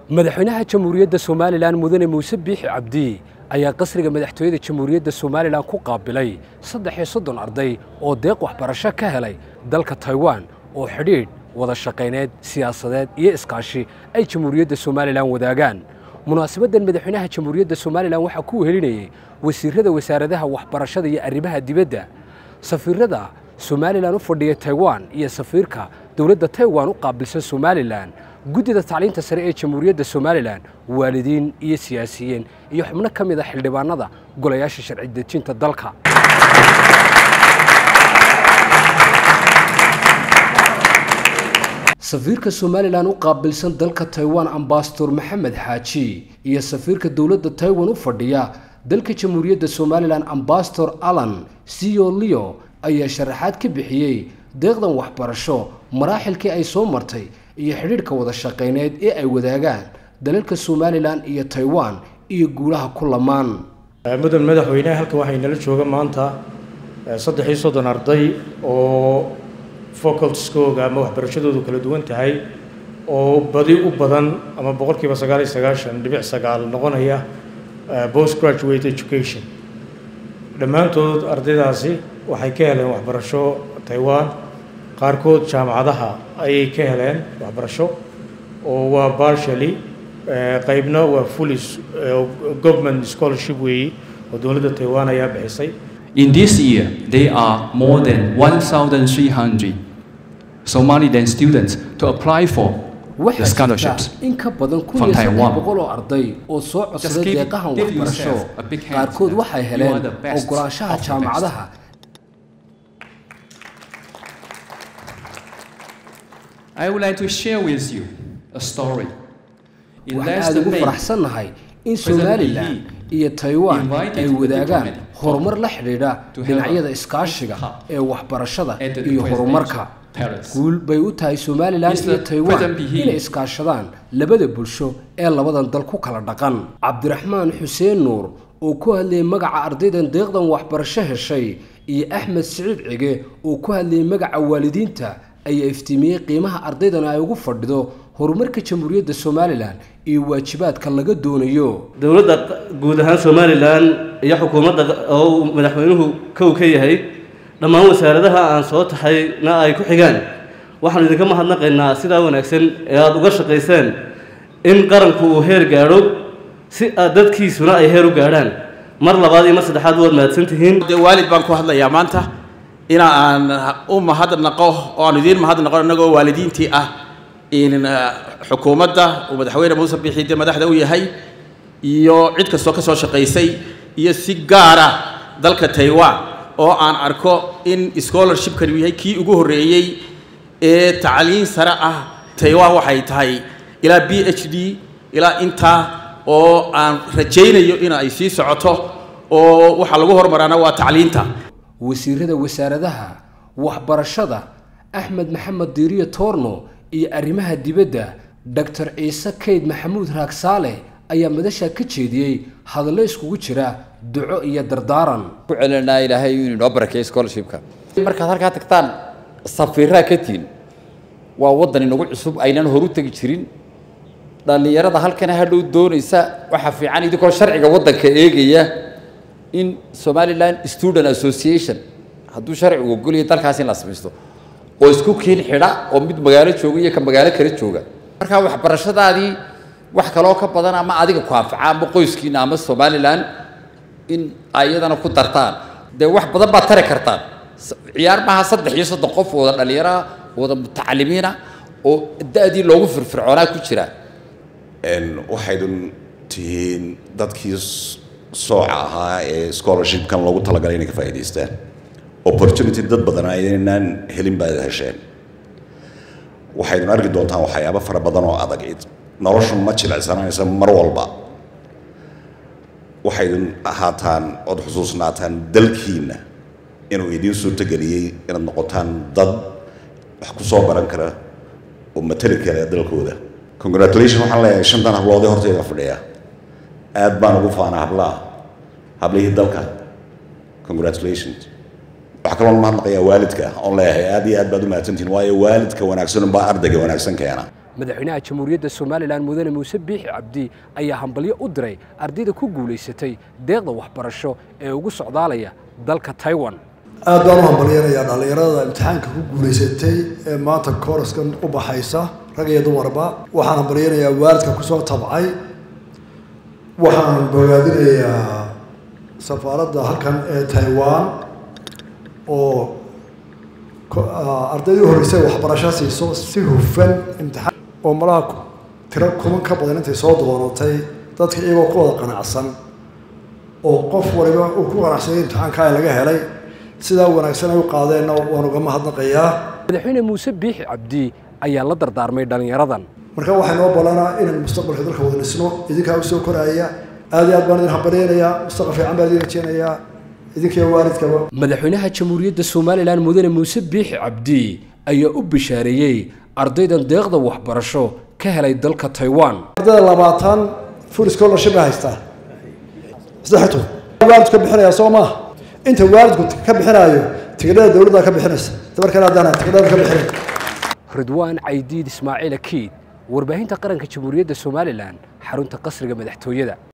madaxweynaha jamhuuriyadda somalilan mudane muuse biixi cabdi ayaa qasriga madaxtooyada jamhuuriyadda somalilan ku qaabilay saddex iyo soddon arday oo deeq waxbarasho ka helay dalka taiwan oo xidhiidh wada shaqayneed siyaasadeed iyo iskaashi ay jamhuuriyadda somalilan wadaagaan munaasabaddan madaxweynaha jamhuuriyadda somalilan waxaa ku wehelinayey wasiirada wasaaradaha waxbarashada iyo arrimaha dibadda safiirada somalilan u fadhiya taiwan iyo safiirka dowladda taiwan u qaabilsan somalilan guddida tacliinta sare ee jamhuuriyadda somalilan waalidiin iyo siyaasiyiin iyo xubno ka mid a xildhibaanada golayaasha sharci dejinta dalka safiirka somalilan u qaabilsan dalka taiwan ambasador maxamed xaaji iyo safiirka dowladda taiwan u fadhiya dalka jamhuuriyadda somalilan ambasador alan cio leo ayaa sharaxaad ka bixiyey deeqdan waxbarasho maraaxilkii ay soo martay iyo xidhiidhka wada shaqayneed ee ay wadaagaan dalalka somalilan iyo taiwan iyo guulaha ku lamaan mudan madaxweyne halkan waxay nala jooga maanta saddex iyo soddon arday oo facultiskooga ama waxbarashadoodu kala duwan tahay oo badi u badan ama boqolkiiba sagaal iyo sagaashan dhibic sagaal noqonaya post graduate education dhammaantood ardaydaasi waxay ka heleen waxbarasho taiwan qaarkood jaamacadaha ayay ka heleen waxbarasho oo waa partially qaybna waa fully government scholarship weeyi oo dowladda taiwan ayaa bixisay In this year, there are more than 1,300 Somaliland students to apply for the waxaa scholarships. jirta in ka badan kun from iyo saddex Taiwan. boqol oo arday oo soo Just codsaday give- deeqahan give waxbarasho yourself a big hand qaarkood that waxay you heleen are the best ogolaanshaha of the jaamacadaha I would like to share with you a story. In waxaan last aada ugu May, faraxsannahay in President somalilan Lee iyo taiwan invited ay the wadaagaan diplomatic horumar la xidhiidha to have dhinacyada a iskaashiga cup ee waxbarashada at the iyo presidential horumarka palace. guul bay u tahay somalilan Mr. iyo taiwan President Lee inay iskaashadaan labada bulsho ee labadan dal ku kala dhaqan cabdiraxmaan xuseen nuur oo ku hadlayay magaca ardaydan deeqdan waxbarasho heshay iyo axmed siciid cige oo ku hadlayay magaca waalidiinta ayaa iftiimiyey qiimaha ardaydan ay ugu fadhido horumarka jamhuuriyadda somalilan iyo waajibaadka laga doonayo dowladda guud ahaan somalilan iyo xukuumadda oo uu madaxweynuhu kow ka yahay dhammaan wasaaradaha aan soo taxayna ay ku xigaan waxaanu idinka mahadnaqaynaa sidaa wanaagsan ee aada uga shaqayseen in qaranku uu heer gaadho si aad dadkiisuna ay heer u gaadhaan mar labaad iyo mar saddexaad waad mahadsan tihiin dee waalid baan ku hadlayaa maanta ina aan u mahadnaqo oo aan idiin mahadnaqo innagoo waalidiintii ah in eh, xukuumadda uu madaxweyne muuse biixi dee madaxda u yahay iyo cid kastoo ka soo shaqaysay iyo si gaara dalka taiwan oo aan arko in scholarshipkan uu yahay kii ugu horreeyey ee tacliin sare ah taiwan waxay tahay ilaa b h d ilaa intaa oo aan rajaynayo in ay sii socoto oo waxaa lagu hormaraana waa tacliinta wasiirada wasaaradaha waxbarashada axmed maxamed diiriyo toorno iyo arrimaha dibadda doctor ciise kayd maxamuud raagsaale ayaa madasha ka jeediyey hadallo iskugu jira duco iyo dardaaran ku celinaa ilaahay inuu inoo barakeeyo scholarshipka markaad halkaa tagtaan safiiraa ka tihin waa waddan inagu cusub aynan horu tegi jirin dhallinyarada halkana hadhow doonaysa waxaa fiican idinkoo sharciga waddanka eegaya in somaliland student association hadduu sharcigu ogolyahay dalkaas in la samaysto oo isku kiin xidha oo mid magaalo jooga iyo ka magaalo kale jooga markaa waxbarashadaadii wax kaloo ka badan ama adiga ku anfaca ama qoyskiina ama somaliland in ayadana ku dartaan dee wax badan baad tari kartaan S- ciyaar maaha saddex iyo soddon qof wada dhallinyara wada mutacalimiina oo da-dii loogu firfircoonaa ku jira Een, waxaydun tihiin dadkii s- sooca ahaa ee scholarshipkan loogu talagalay inay ka faa'iidaystaan opportunity dad badan aynaan helin baad hesheen waxaydun arki doontaan waxyaabo fara badan oo adag noloshu ma jilicsanaysa mar walba waxaydun ahaataan ood xusuusnaataan dalkiinna inuu idiin suurtogeliyey inaad noqotaan dad wax ku soo baran kara oo matali kara dalkooda congratulation waxaan leeyahay shantan habloodee horteyda fadhiya aad baan ugu faana hablaha hablihii dalka congratulations waxaa kaloo mahadnaqayaa waalidka oon leeyahay aad iyo aad baad u mahadsantihin waayo waalidka wanaagsan baa ardayga wanaagsan keena madaxweynaha jamhuuriyadda somalilan mudane muuse biixi cabdi ayaa hambalyo u diray ardayda ku guulaysatay deeqda waxbarasho ee ugu socdaalaya dalka taiwan aad baan u hambalyanayaa dhallinyarada imtixaanka ku guulaysatay ee maanta kooraskan u baxaysa rag iyo dumarba waxaan hambalyanayaa waalidka kusoo tabcay waxaan bogaadinayaa safaaradda halkan ee taiwan oo ardaydii u horreysay waxbarasho siiso si hufan imtixaan oo malaha tiro kuman ka badan intay soo doonatay dadka iyagoo ku wada qanacsan oo qof waliba uu ku qanacsanay imtixaankaa laga helay sidaa wanaagsan ay u qaadeenna waan uga mahadnaqayaa madaxweyne muuse biixi cabdi ayaa la dardaarmay dhallinyaradan marka waxaa noo ballanaa inaan mustaqbalka dalka wada dhisno idinkaa usoo koraya aad iyo aad baan idin hambalyaynayaa mustaqbal fiican baan idin rajeynayaa idinkiyo waalidkaba madaxweynaha jamhuuriyadda somalilan mudane muuse biixi cabdi ayaa u bishaareeyey ardaydan deeqda waxbarasho ka helay dalka taiwan ardayda labaatan full scholarship ay haystaa saddextu waalidku ka bixinaya soo maaha inta waalidku ka bixinayo tigidhada dowladda ka bixinaysa dabarkana haddaan tigidhada ka bixinay ridwaan caydiid ismaaciil akiid warbaahinta qaranka jamhuuriyadda somalilan xarunta qasriga madaxtooyada